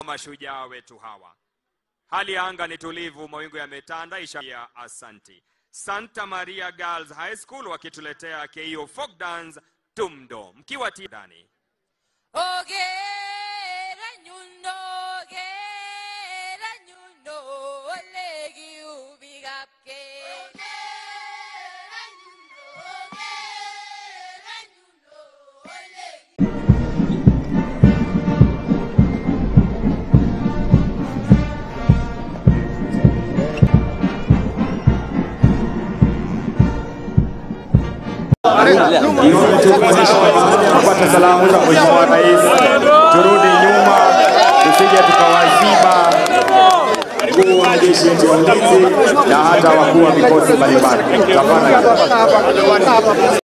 mashujaa wetu hawa. Hali ya anga ni tulivu, mawingu yametanda, ishara ya asanti. Santa Maria Girls High School wakituletea KO Folk Dance Tumdo, mkiwa ndani. Ogera nyundo, ogera nyundo, olegi ubigapke. Ogera nyundo, ogera nyundo, olegi kupata salamu za Mheshimiwa Rais, turudi nyuma, tusije tukawaziba mkuu wa jeshi letu la ulinzi na hata wakuu wa vikosi mbalimbali. Tafadhali.